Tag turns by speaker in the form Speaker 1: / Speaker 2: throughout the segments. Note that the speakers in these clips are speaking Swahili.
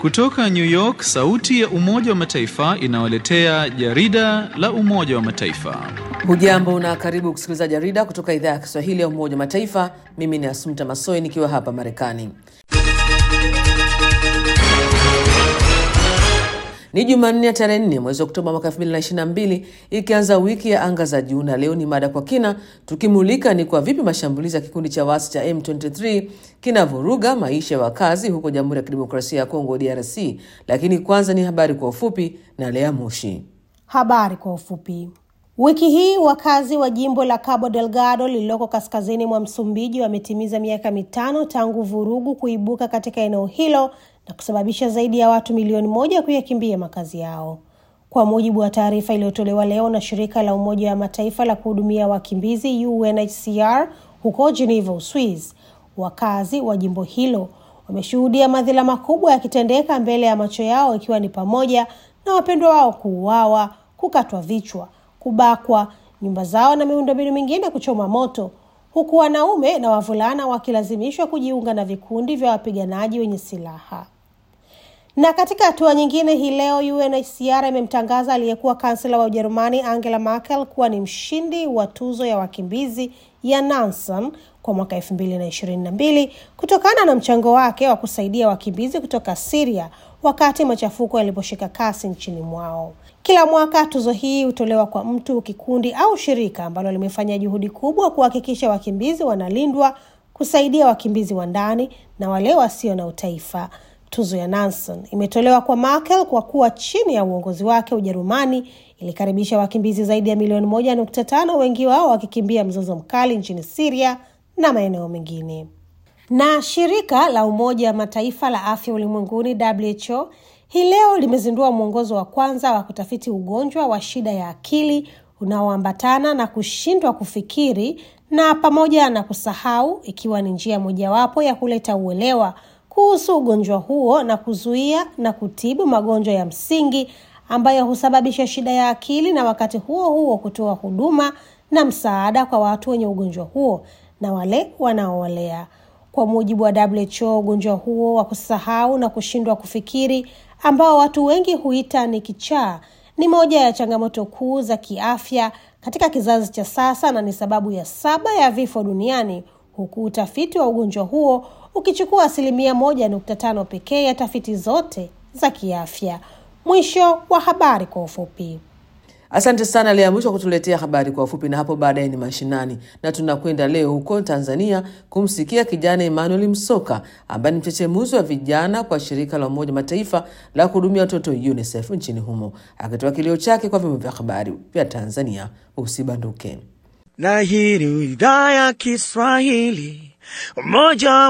Speaker 1: Kutoka New York, sauti ya Umoja wa Mataifa inawaletea jarida la Umoja wa Mataifa.
Speaker 2: Hujambo na karibu kusikiliza jarida kutoka idhaa ya Kiswahili ya Umoja wa Mataifa. Mimi ni Asumta Masoi nikiwa hapa Marekani. Ni Jumanne ya tarehe nne mwezi Oktoba mwaka 2022 ikianza wiki ya anga za juu, na leo ni mada kwa kina, tukimulika ni kwa vipi mashambulizi ya kikundi cha waasi cha M23 kinavuruga maisha ya wakazi huko Jamhuri ya Kidemokrasia ya Kongo DRC. Lakini kwanza ni habari kwa ufupi na Lea Mushi.
Speaker 3: Habari kwa ufupi. Wiki hii wakazi wa jimbo la Cabo Delgado lililoko kaskazini mwa Msumbiji wametimiza miaka mitano tangu vurugu kuibuka katika eneo hilo na kusababisha zaidi ya watu milioni moja kuyakimbia makazi yao. Kwa mujibu wa taarifa iliyotolewa leo na shirika la Umoja wa Mataifa la kuhudumia wakimbizi UNHCR huko Geneva, Uswiz, wakazi wa jimbo hilo wameshuhudia madhila makubwa yakitendeka mbele ya macho yao, ikiwa ni pamoja na wapendwa wao kuuawa, kukatwa vichwa, kubakwa, nyumba zao na miundombinu mingine kuchoma moto, huku wanaume na wavulana wakilazimishwa kujiunga na vikundi vya wapiganaji wenye silaha. Na katika hatua nyingine, hii leo UNHCR imemtangaza aliyekuwa kansela wa Ujerumani Angela Merkel kuwa ni mshindi wa tuzo ya wakimbizi ya Nansen kwa mwaka elfu mbili na ishirini na mbili kutokana na mchango wake wa kusaidia wakimbizi kutoka Siria wakati machafuko yaliposhika kasi nchini mwao. Kila mwaka tuzo hii hutolewa kwa mtu, kikundi au shirika ambalo limefanya juhudi kubwa kuhakikisha wakimbizi wanalindwa, kusaidia wakimbizi wa ndani na wale wasio na utaifa. Tuzo ya Nansen imetolewa kwa Merkel kwa kuwa chini ya uongozi wake Ujerumani ilikaribisha wakimbizi zaidi ya milioni moja nukta tano, wengi wao wakikimbia mzozo mkali nchini Siria na maeneo mengine. Na shirika la Umoja wa Mataifa la afya ulimwenguni WHO hii leo limezindua mwongozo wa kwanza wa kutafiti ugonjwa wa shida ya akili unaoambatana na kushindwa kufikiri na pamoja na kusahau, ikiwa ni njia mojawapo ya kuleta uelewa kuhusu ugonjwa huo na kuzuia na kutibu magonjwa ya msingi ambayo husababisha shida ya akili na wakati huo huo kutoa huduma na msaada kwa watu wenye ugonjwa huo na wale wanaowalea. Kwa mujibu wa WHO, ugonjwa huo wa kusahau na kushindwa kufikiri ambao watu wengi huita ni kichaa ni moja ya changamoto kuu za kiafya katika kizazi cha sasa na ni sababu ya saba ya vifo duniani, huku utafiti wa ugonjwa huo ukichukua asilimia moja nukta tano pekee ya tafiti zote za kiafya. Mwisho wa habari kwa ufupi.
Speaker 2: Asante sana Lea Mwisho kutuletea habari kwa ufupi, na hapo baadaye ni mashinani, na tunakwenda leo huko Tanzania kumsikia kijana Emmanuel Msoka ambaye ni mchechemuzi wa vijana kwa shirika la Umoja Mataifa la kuhudumia watoto UNICEF nchini humo, akitoa kilio chake kwa vyombo vya habari vya Tanzania. Usibanduke.
Speaker 4: Na hii ni idhaa ya Kiswahili Umoja wa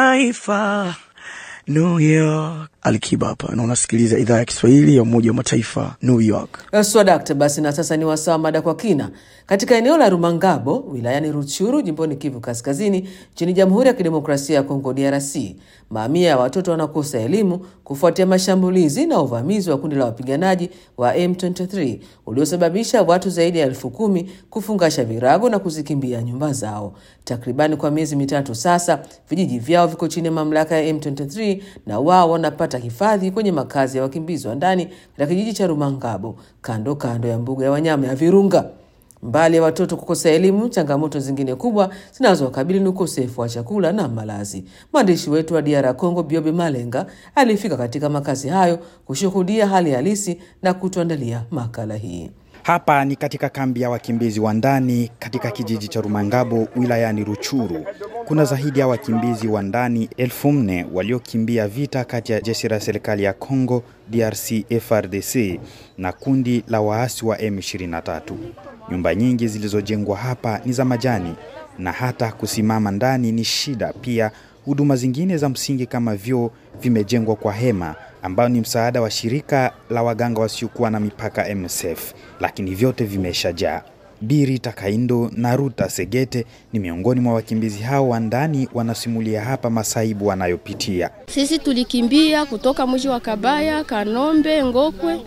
Speaker 4: Mataifa New York. Alikiba hapa na unasikiliza idhaa ya Kiswahili ya Umoja wa Mataifa New York.
Speaker 2: Swadakta. Basi na sasa ni wasaa mada kwa kina. Katika eneo la Rumangabo wilayani Ruchuru jimboni Kivu Kaskazini nchini Jamhuri ya Kidemokrasia ya Kongo DRC, mamia ya watoto wanakosa elimu kufuatia mashambulizi na uvamizi wa kundi la wapiganaji wa M23 uliosababisha watu zaidi ya elfu kumi kufungasha virago na kuzikimbia nyumba zao. Takribani kwa miezi mitatu sasa, vijiji vyao viko chini ya mamlaka ya M23 na wao wanapata hifadhi kwenye makazi ya wakimbizi wa ndani katika kijiji cha Rumangabo kando kando ya mbuga ya wanyama ya Virunga. Mbali ya watoto kukosa elimu, changamoto zingine kubwa zinazowakabili ni ukosefu wa chakula na malazi. Mwandishi wetu wa DR Congo Biobe Malenga alifika katika makazi hayo kushuhudia hali halisi na kutuandalia makala hii.
Speaker 5: Hapa ni katika kambi ya wakimbizi wa ndani katika kijiji cha Rumangabo wilayani Ruchuru. Kuna zaidi ya wakimbizi wa ndani elfu nne waliokimbia vita kati ya jeshi la serikali ya Congo DRC FRDC na kundi la waasi wa M23. Nyumba nyingi zilizojengwa hapa ni za majani na hata kusimama ndani ni shida. Pia huduma zingine za msingi kama vyoo vimejengwa kwa hema ambayo ni msaada wa shirika la waganga wasiokuwa na mipaka MSF, lakini vyote vimeshajaa. Biri Takaindo na Ruta Segete ni miongoni mwa wakimbizi hao wa ndani, wanasimulia hapa masaibu wanayopitia.
Speaker 6: Sisi tulikimbia kutoka mji wa Kabaya, Kanombe, Ngokwe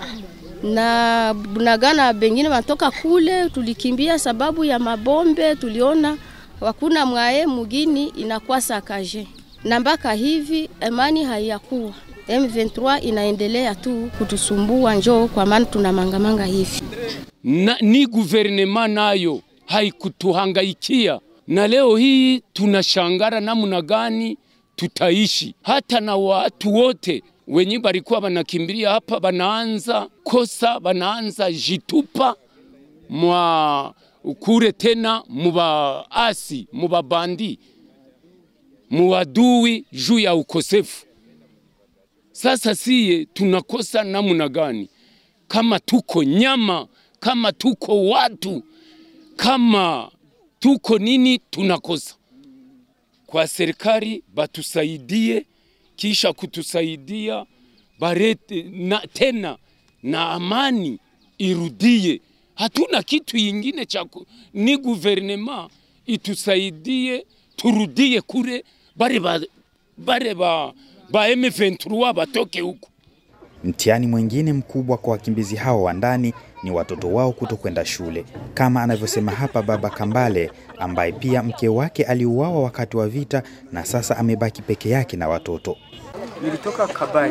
Speaker 6: na Bunagana, bengine wanatoka kule. Tulikimbia sababu ya mabombe, tuliona wakuna mwaye mugini inakuwa sakaje na mpaka hivi amani haiyakuwa M23 inaendelea tu kutusumbua, njoo kwa maana tuna mangamanga hivi
Speaker 7: na, ni guvernema nayo haikutuhangaikia, na leo hii tunashangara namna gani tutaishi. Hata na watu wote wenye balikuwa banakimbilia hapa banaanza kosa, banaanza jitupa mwa kure tena mubaasi mubabandi muwadui juu ya ukosefu. Sasa siye tunakosa namna gani? Kama tuko nyama, kama tuko watu, kama tuko nini, tunakosa. Kwa serikali batusaidie, kisha kutusaidia barete na, tena na amani irudie. Hatuna kitu ingine cha ni guvernema itusaidie, turudie kure bare ba, bare ba, ba M23 batoke huku.
Speaker 5: Mtihani mwingine mkubwa kwa wakimbizi hao wa ndani ni watoto wao kutokwenda shule, kama anavyosema hapa Baba Kambale ambaye pia mke wake aliuawa wakati wa vita na sasa amebaki peke yake na watoto.
Speaker 8: Nilitoka Kabai,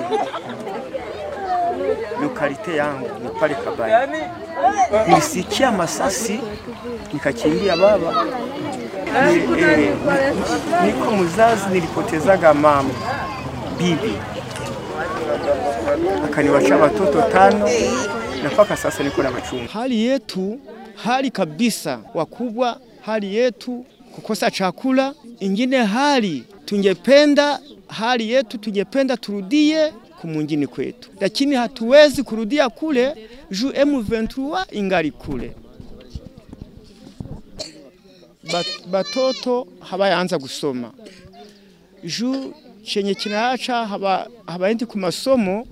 Speaker 8: lokalite yangu ni pale Kabai. Nilisikia masasi nikakimbia baba. Ni, eh, niko mzazi, nilipotezaga mama bibi akaniwacha watoto tano na mpaka sasa niko na machungu.
Speaker 9: Hali yetu hali kabisa, wakubwa, hali yetu kukosa chakula. Ingine hali tungependa hali yetu tungependa turudie kumungini kwetu, lakini hatuwezi kurudia kule juu M23 ingali kule. Bat, batoto habayaanza kusoma juu chenye kinaacha haba, habaendi ku masomo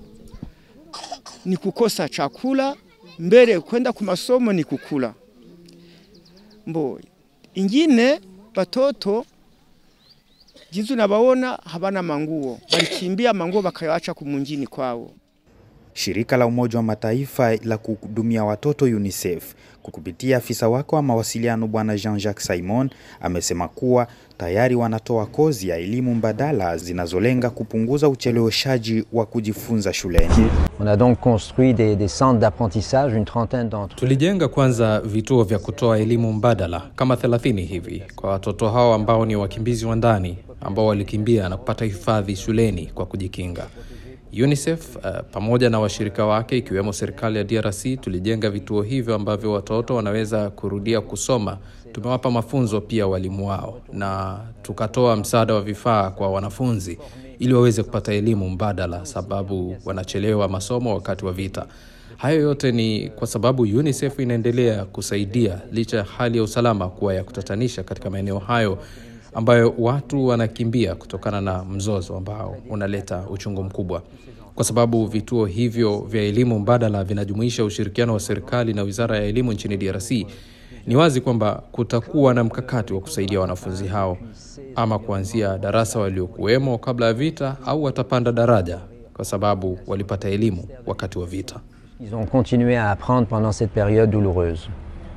Speaker 9: ni kukosa chakula, mbele kwenda ku masomo ni kukula. Mbo ingine batoto jinsi nabaona habana manguo, balikimbia manguo bakayacha kumunjini kwao.
Speaker 5: Shirika la Umoja wa Mataifa la kuhudumia watoto UNICEF kukupitia afisa wake wa mawasiliano Bwana Jean-Jacques Simon amesema kuwa tayari wanatoa kozi ya elimu mbadala zinazolenga kupunguza ucheleweshaji wa kujifunza shuleni.
Speaker 10: On a donc construit des, des centres d'apprentissage, une trentaine d'entre
Speaker 11: Tulijenga kwanza vituo vya kutoa elimu mbadala kama 30 hivi kwa watoto hao ambao ni wakimbizi wa ndani ambao walikimbia na kupata hifadhi shuleni kwa kujikinga. UNICEF uh, pamoja na washirika wake ikiwemo serikali ya DRC tulijenga vituo hivyo ambavyo watoto wanaweza kurudia kusoma. Tumewapa mafunzo pia walimu wao na tukatoa msaada wa vifaa kwa wanafunzi ili waweze kupata elimu mbadala, sababu wanachelewa masomo wakati wa vita. Hayo yote ni kwa sababu UNICEF inaendelea kusaidia licha ya hali ya usalama kuwa ya kutatanisha katika maeneo hayo ambayo watu wanakimbia kutokana na mzozo ambao unaleta uchungu mkubwa. Kwa sababu vituo hivyo vya elimu mbadala vinajumuisha ushirikiano wa serikali na Wizara ya Elimu nchini DRC, ni wazi kwamba kutakuwa na mkakati wa kusaidia wanafunzi hao ama kuanzia darasa waliokuwemo kabla ya vita au watapanda daraja kwa sababu walipata elimu wakati wa vita.
Speaker 10: Ils ont continué à apprendre pendant cette période douloureuse.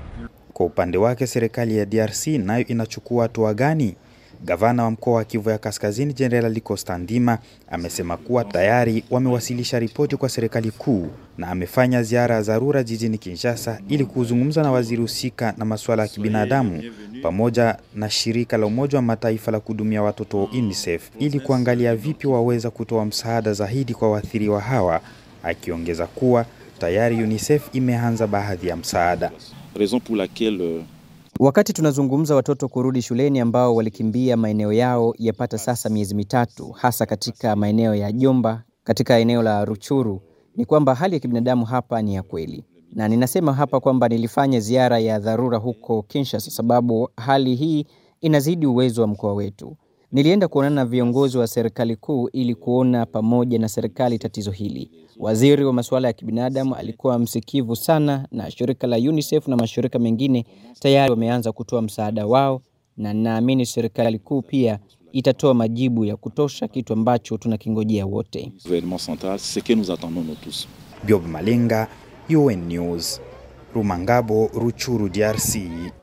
Speaker 5: Kwa upande wake, serikali ya DRC nayo inachukua hatua gani? Gavana wa mkoa wa Kivu ya Kaskazini Jenerali Costa Ndima amesema kuwa tayari wamewasilisha ripoti kwa serikali kuu na amefanya ziara ya dharura jijini Kinshasa ili kuzungumza na waziri husika na masuala ya kibinadamu pamoja na shirika la Umoja wa Mataifa la kuhudumia watoto UNICEF ili kuangalia vipi waweza kutoa msaada zaidi kwa waathiriwa hawa, akiongeza kuwa tayari UNICEF imeanza baadhi ya msaada.
Speaker 12: raison pour laquelle
Speaker 13: Wakati tunazungumza watoto kurudi shuleni ambao walikimbia maeneo yao yapata sasa miezi mitatu, hasa katika maeneo ya Jomba, katika eneo la Ruchuru, ni kwamba hali ya kibinadamu hapa ni ya kweli, na ninasema hapa kwamba nilifanya ziara ya dharura huko Kinshasa sababu hali hii inazidi uwezo wa mkoa wetu. Nilienda kuonana na viongozi wa serikali kuu ili kuona pamoja na serikali tatizo hili. Waziri wa masuala ya kibinadamu alikuwa msikivu sana, na shirika la UNICEF na mashirika mengine tayari wameanza kutoa msaada wao, na ninaamini serikali kuu pia itatoa majibu ya kutosha, kitu ambacho tunakingojea wote.
Speaker 12: gouvernement central, c'est ce que nous attendons nous tous.
Speaker 5: Biob Malenga, UN News, Rumangabo, Ruchuru, DRC.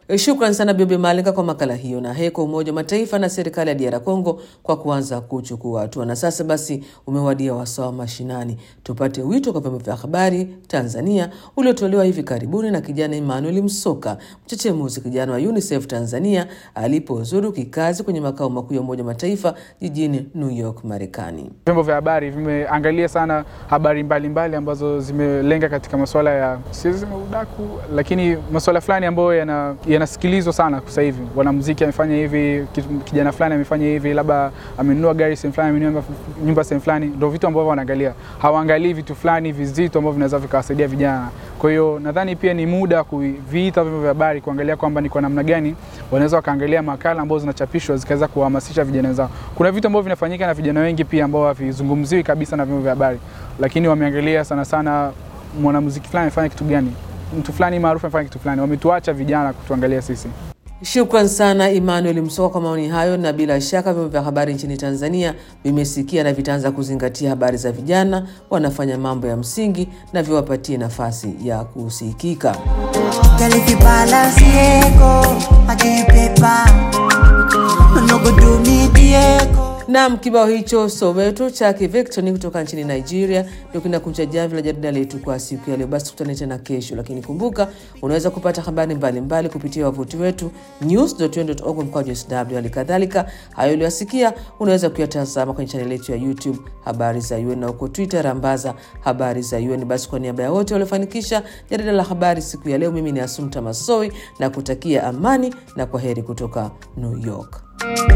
Speaker 2: Shukran sana Biobe Malenga kwa makala hiyo, na heko Umoja wa Mataifa na serikali ya DR Congo kwa kuanza kuchukua hatua. Na sasa basi umewadia wasaa wa mashinani, tupate wito kwa vyombo vya habari Tanzania uliotolewa hivi karibuni na kijana Emmanuel Msoka, mchechemuzi kijana wa UNICEF Tanzania alipozuru kikazi kwenye makao makuu ya Umoja wa Mataifa jijini New York, Marekani.
Speaker 14: Vyombo vya habari vimeangalia sana habari mbalimbali mbali ambazo zimelenga katika masuala ya siwezi udaku, lakini masuala fulani ambayo yana yanasikilizwa sana sasa hivi. Wanamuziki amefanya hivi, kijana fulani amefanya hivi, labda amenunua gari sehemu fulani, amenunua nyumba sehemu fulani, ndio vitu ambavyo wanaangalia. Hawaangalii vitu fulani vizito ambavyo vinaweza vikawasaidia vijana. Kwa hiyo nadhani pia ni muda kuviita vyombo vya habari kuangalia kwamba ni kwa namna gani wanaweza wakaangalia makala ambazo zinachapishwa zikaweza kuhamasisha vijana wenzao. Kuna vitu ambavyo vinafanyika na vijana wengi pia ambao havizungumziwi kabisa na vyombo vya habari, lakini wameangalia sana sana mwanamuziki fulani amefanya kitu gani, mtu fulani maarufu amefanya kitu fulani, wametuacha vijana kutuangalia sisi.
Speaker 2: Shukran sana Emmanuel Msoka kwa maoni hayo, na bila shaka vyombo vya habari nchini Tanzania vimesikia na vitaanza kuzingatia habari za vijana wanafanya mambo ya msingi na viwapatie nafasi ya kusikika. Nam kibao hicho Soweto chake Victor kutoka nchini Nigeria ndio kinakunja jamvi la jarida letu kwa siku ya leo. Basi tukutane tena kesho, lakini kumbuka unaweza kupata habari mbalimbali kupitia wavuti wetu news.un.org mkwaju sw. Hali kadhalika hayo uliyosikia unaweza kuyatazama kwenye chaneli yetu ya YouTube habari za UN na huko Twitter rambaza habari za UN. Basi kwa niaba ya wote waliofanikisha jarida la habari siku ya leo, mimi ni Asumta Masoi na kutakia amani na kwa heri kutoka New York.